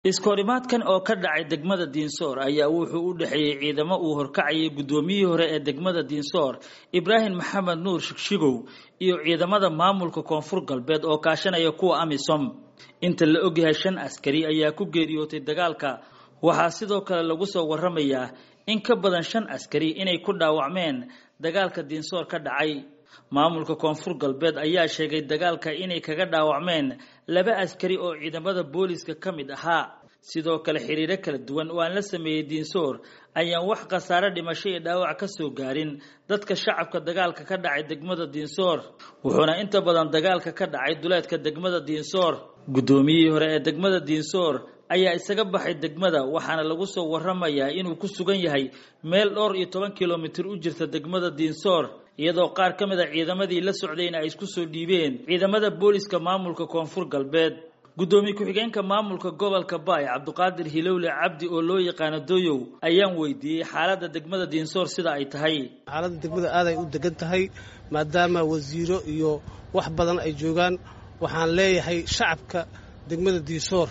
iskoorimaadkan oo ka dhacay degmada diinsoor ayaa wuxuu u dhexeeyey ciidamo uu horkacayay guddoomiyihii hore ee degmada diinsoor ibraahim maxamed nuur shigshigow iyo ciidamada maamulka koonfur galbeed oo kaashanaya kuwa amisom inta la ogyahay shan askari ayaa ku geeriyootay dagaalka waxaa sidoo kale lagu soo waramayaa in ka badan shan askari inay ku dhaawacmeen dagaalka diinsoor ka dhacay maamulka koonfur galbeed ayaa sheegay dagaalka inay kaga dhaawacmeen laba askari oo ciidamada booliska ka mid ahaa sidoo kale xiriiro kala duwan oo aan la sameeyey diinsoor ayaan wax khasaare dhimasho iyo dhaawac ka soo gaarin dadka shacabka dagaalka ka dhacay degmada diinsoor wuxuuna inta badan dagaalka ka dhacay duleedka degmada diinsoor guddoomiyihii hore ee degmada diinsoor ayaa isaga baxay degmada waxaana lagu soo waramayaa inuu ku sugan yahay meel dhowr iyo toban kilomitir u jirta degmada diinsoor iyadoo qaar ka mid a ciidamadii la socdayna ay isku soo dhiibeen ciidamada booliska maamulka koonfur galbeed guddoomiye ku-xigeenka maamulka gobolka baay cabdiqaadir hilowle cabdi oo loo yaqaano doyow ayaan weydiiyey xaaladda degmada diinsoor sida ay tahay xaaladda degmada aaday u degan tahay maadaama wasiiro iyo wax badan ay joogaan waxaan leeyahay shacabka degmada diinsoor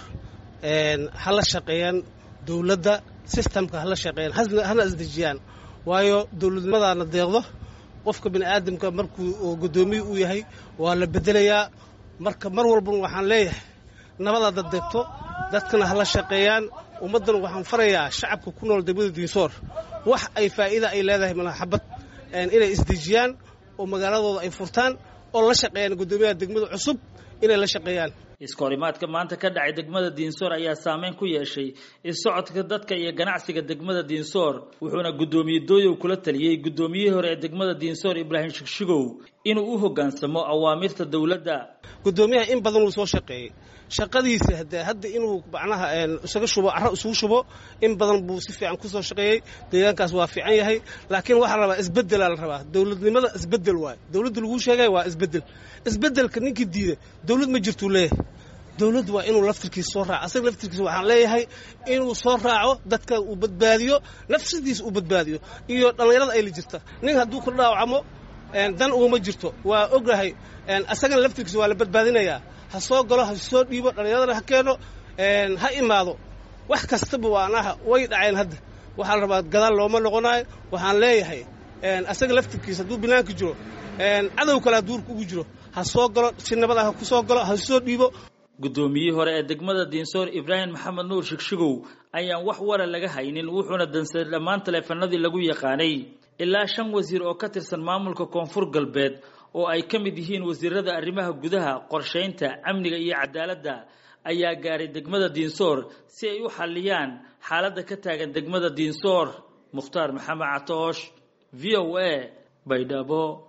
ha la shaqeeyaan dowladda sistamka hala shaqeeyaan hana isdejiyaan waayo dowladnimadaana deeqdo qofka bini aadamka markuu guddoomiye u yahay waa la bedelayaa marka mar walbana waxaan leeyahay nabadaada deegto dadkana hala shaqeeyaan ummaddana waxaan farayaa shacabka ku nool degmada diinsoor wax ay faa'iida ay leedahay malaxabad inay isdejiyaan oo magaaladooda ay furtaan oo la shaqeeyaan guddoomiyaha degmada cusub inay la shaqeeyaan iskoorimaadka maanta ka dhacay degmada diinsoor ayaa saameyn ku yeeshay isocodka dadka iyo ganacsiga degmada diinsoor wuxuuna guddoomiye dooyow kula taliyey guddoomiyihii hore ee degmada diinsoor ibraahim shigshigow inuu u hoggaansamo awaamirta dowladda guddoomiyaha in badan uu soo shaqeeyey shaqadiisa hade hadda inuu macnaha isaga shubo carro isugu shubo in badan buu si fiican kusoo shaqeeyey deegaankaas waa fiican yahay laakiin waxaa la rabaa isbeddelaa la rabaa dowladnimada isbeddel waayo dowladda laguu sheegaya waa isbeddel isbeddelka ninkii diida dowlad ma jirtuu leeyahay dowladdu waa inuu laftirkiisa soo raaco asaga laftirkiisa waxaan leeyahay inuu soo raaco dadka uu badbaadiyo nafsadiisa uu badbaadiyo iyo dhallinyarada ay la jirta nin hadduu ku dhaawacmo dan uguma jirto waa ogahay asagana laftirkiisa waa la badbaadinayaa ha soo galo ha soo dhiibo dhallinyaradana ha keeno ha imaado wax kastaba waanaha way dhaceen hadda waxaa la rabaa gadaal looma noqonayo waxaan leeyahay asaga laftirkiisa hadduu banaanka jiro cadow kalea duurka ugu jiro ha soo galo si nabada ha ku soo galo ha soo dhiibo guddoomiyihii hore ee degmada diinsoor ibraahim maxamed nuur shigshigow ayaan wax wara laga haynin wuxuuna dansaday dhammaan taleefanadii lagu yaqaanay ilaa shan wasiir oo ka tirsan maamulka koonfur galbeed oo ay ka mid yihiin wasiirada arrimaha gudaha qorshaynta amniga iyo cadaaladda ayaa gaaray degmada diinsoor si ay u xalliyaan xaaladda ka taagan degmada diinsoor mukhtaar maxamed catoosh v o a baydhabo